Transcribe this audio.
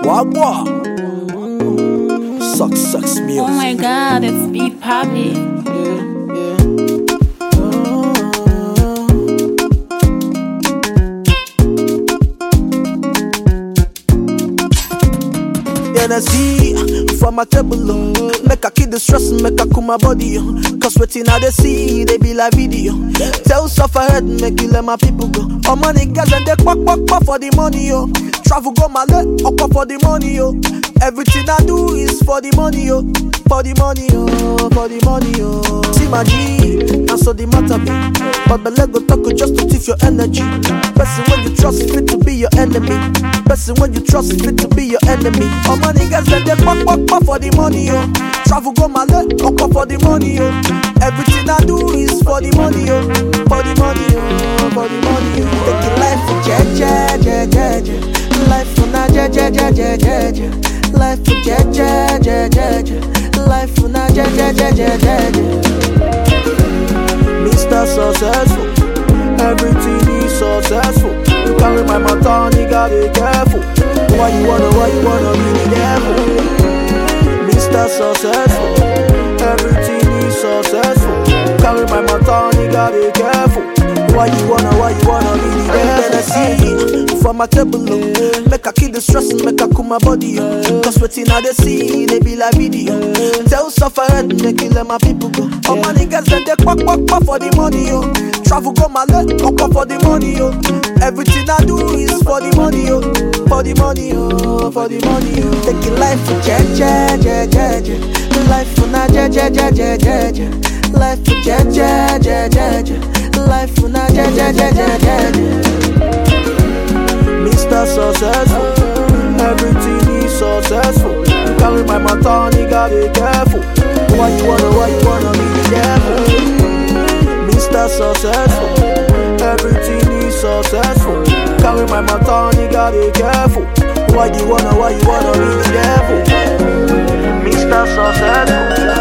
Wagwa. Suck, sucks music. Oh my god, it's Beat Poppy. Energy for my table, oh. make I keep the stress, make I cool my body. oh. Cause waiting I they see, they be like video. Tell suffer head, make you let my people go. All money guys and they quack quack quack for the money, yo. Travel go my leg, up for the money, yo. Everything I do is for the money, yo. For the money, yo. For the money, yo. See my G, and so the matter be. But the leg go talk just to thief your energy. Person when you trust fit to be your enemy. Person when you trust fit to be your enemy. All money guys and they quack quack quack for the money, yo. Travel go my leg, up for the money, yo. Everything I do is for the money, yo. For the money, yo. For the money, yo. Taking life for je je je je je. Life for na je je je je je je. Life for je je je je je. Life for na je je je je je je. Mr. Successful, everything is successful. You carry my matter, nigga, be careful. Why you wanna, why you wanna be the devil? Mr. Successful, everything is successful. Carry my matter, nigga, be careful. Why you wanna, why you wanna be the devil? see for my table, oh. make I keep the stress, make I cool my body. Oh. Cause waiting I they see, they be like video. Tell suffer head, make you let my people go. All my niggas then they quack quack quack for the money, yo. Travel go my leg, up for the money, yo. Everything I do is for the money, yo. For the money, yo. For the money, yo. Taking life for je je je je je. Life for na je je je je je je. Life for je je je je je. Life for na je je je je je je. Mr. Successful, everything is successful. You carry my matter, nigga, be careful. Why you wanna, why you wanna be the devil? Mr. Successful, everything is successful. Carry my matter, nigga, be careful. Why you wanna, why you wanna be the devil? Mr. Successful,